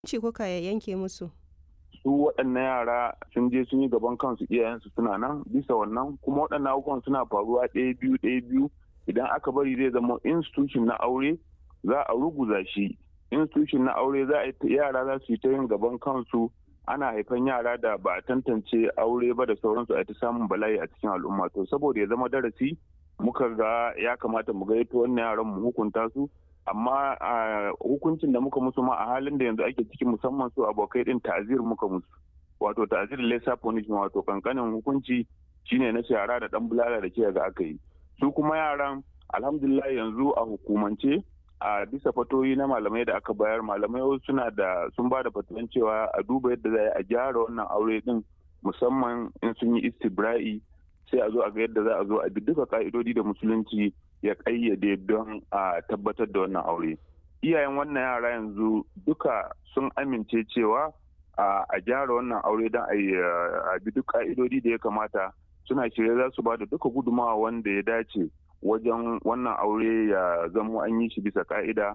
ce kuka yanke musu? su waɗannan yara sun je sun yi gaban kansu iyayensu suna nan bisa wannan kuma waɗannan abubuwan suna faruwa ɗaya biyu ɗaya biyu idan aka bari zai zama institution na aure za a ruguza shi institution na aure za a yi yara za su yi ta yin gaban kansu ana haifan yara da ba a tantance aure ba da sauransu a ta samun bala'i a cikin al'umma to saboda ya zama darasi muka ga ya kamata mu gaito wannan yaran mu hukunta su amma hukuncin da muka musu ma a halin da yanzu ake ciki musamman su abokai din ta'azir muka musu wato ta'azir lesa punishment wato kankanin hukunci shine na shara da dan bulala da ke ga aka yi su kuma yaran alhamdulillah yanzu a hukumance a bisa fatoyi na malamai da aka bayar malamai suna da sun ba da fatuwan cewa a duba yadda za a gyara wannan aure din musamman in sun yi istibra'i sai a zo a ga yadda za a zo a bi duka ka'idodi da musulunci ya kayyade don a tabbatar da wannan aure iyayen wannan yara yanzu duka sun amince cewa a gyara wannan aure don a bi duk ka'idodi da ya kamata suna shirye za su ba da duka gudumawa wanda ya dace wajen wannan aure ya zamo an yi shi bisa ka'ida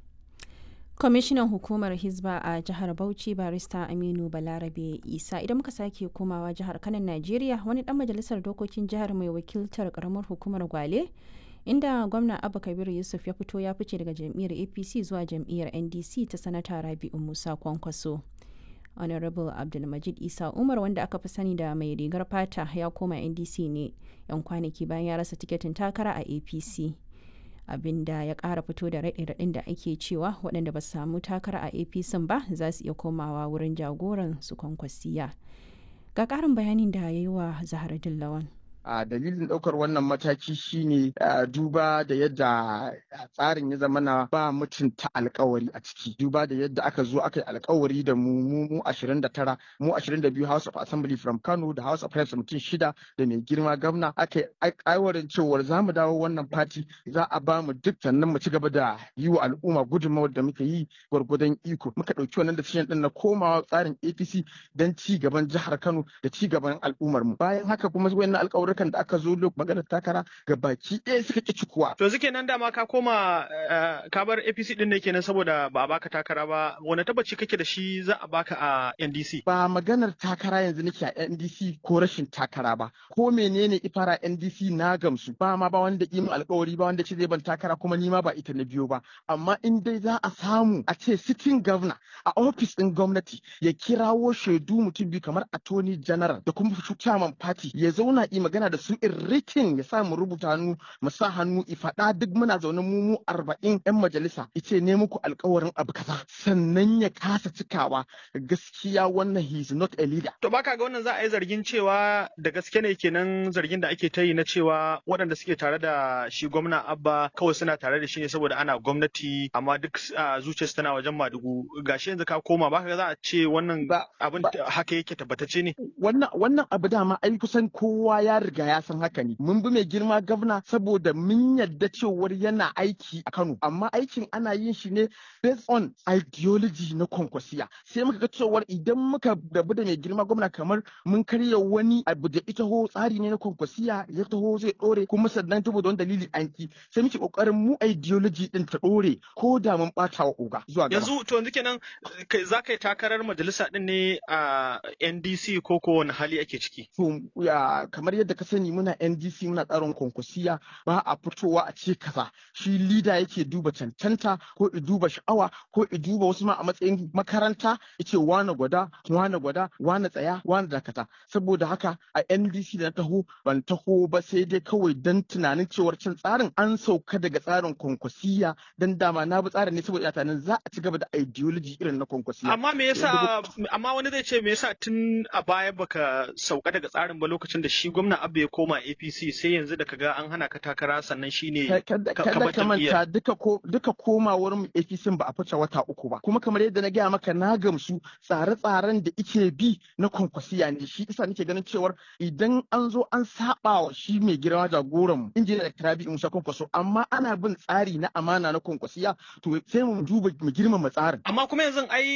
kwamishinan hukumar hizba a jihar bauchi barista aminu balarabe isa idan muka sake komawa jihar kanan najeriya wani dan majalisar dokokin jihar mai wakiltar karamar hukumar gwale inda gwamna abu kabiru yusuf ya fito ya fice daga jam'iyyar apc zuwa jam'iyyar ndc ta sanata rabi'u musa kwankwaso honorable abdulmajid isa umar wanda aka fi sani da mai rigar fata ya koma ndc ne yan kwanaki bayan ya rasa tiketin takara a apc abinda ya kara fito da raɗe-raɗin da ake cewa waɗanda ba su samu takara a apc ba za su iya komawa wurin jagoran su kwankwasiya ga ƙarin bayanin da ya yi wa zahara dillawan a dalilin ɗaukar wannan mataki shine duba da yadda tsarin ya zama na ba mutunta alkawari a ciki duba da yadda aka zo aka yi alkawari da mu mu mu 29 mu 22 House of Assembly from Kano da House of Reps mutum shida da mai girma gwamna aka yi aiwarin cewar za mu dawo wannan fati za a ba mu duk sannan mu ci gaba da yi wa al'umma gudunmawar da muka yi gwargwadon iko muka ɗauki wannan decision ɗin na komawa tsarin APC don ci gaban jihar Kano da ci gaban al'ummar mu bayan haka kuma wayannan alƙawarin kan da aka zo maganar takara ga baki ɗaya suka ƙi cikuwa. To suke nan dama ka koma ka bar APC ɗin ne kenan saboda ba a baka takara ba wani tabbaci kake da shi za a baka a NDC. Ba maganar takara yanzu nake a NDC ko rashin takara ba ko menene ifara NDC na gamsu ba ma ba wanda imin alkawari ba wanda ce zai ban takara kuma ni ma ba ita na biyo ba amma in dai za a samu a ce sitting governor a ofis ɗin gwamnati ya kirawo shaidu mutum biyu kamar attorney general da kuma chairman party ya zauna yi magana da su in rikin ya sa mu rubuta hannu mu sa hannu faɗa duk muna zaune mu mu arba'in yan majalisa ice ne muku alkawarin abu kaza sannan ya kasa cikawa gaskiya wannan he is not a leader. To baka ga wannan za a yi zargin cewa da gaske ne kenan zargin da ake ta yi na cewa waɗanda suke tare da shi gwamna Abba kawai suna tare da shi ne saboda ana gwamnati amma duk zuciyarsu tana wajen Madugu gashi yanzu ka koma baka ga za a ce wannan abin haka yake tabbatacce ne. Wannan wannan abu dama ai kusan kowa ya riga ya san haka ne mun bi mai girma gwamna saboda mun yadda cewar yana aiki a Kano amma aikin ana yin shi ne based on ideology na kwankwasiya sai muka ga cewar idan muka rabu da mai girma gwamna kamar mun karya wani abu da ita ho tsari ne na kwankwasiya ya taho zai dore kuma sannan saboda wani dalili an ki sai muke kokarin mu ideology din ta dore ko da mun bata wa oga zuwa gaba yanzu to yanzu kenan za ka yi takarar majalisa din ne a NDC ko ko wani hali ake ciki to kamar yadda ka sani muna NDC muna tsarin kwankwasiya ba a fitowa a ce kaza shi lida yake duba cancanta ko i duba sha'awa ko i duba wasu ma a matsayin makaranta yace wane gwada wane gwada wane tsaya wane dakata saboda haka a NDC da na taho ban taho ba sai dai kawai dan tunanin cewar cin tsarin an sauka daga tsarin kwankwasiya dan dama na bi tsarin ne saboda tunanin za a ci gaba da ideology irin na kwankwasiya amma me yasa amma wani zai ce me yasa tun a baya baka sauka daga tsarin ba lokacin da shi gwamna Abba ya koma APC sai yanzu da kaga an hana ka takara sannan shine kada ka manta duka ko duka komawar mu APC ba a fice wata uku ba kuma kamar yadda na gaya maka na gamsu tsare-tsaren da ike bi na kwankwasiya ne shi isa nake ganin cewar idan an zo an saba wa shi mai girma jagoran mu injiniya da Karabi Musa Kwankwaso amma ana bin tsari na amana na kwankwasiya to sai mu duba mu girmama tsarin amma kuma yanzu ai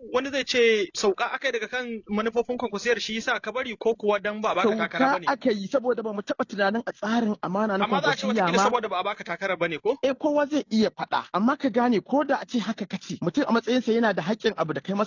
wani zai ce sauka akai daga kan manufofin kwankwasiyar shi yasa ka bari ko kuwa dan ba a baka takara sauka bane aka yi saboda ba mu taɓa tunanin a tsarin amana na amma za a ce kwankwasiya wata ma saboda ba a baka takara bane ko eh kowa zai iya faɗa amma ka gane ko da a ce haka kace mutum a matsayinsa yana da haƙƙin abu da kai masa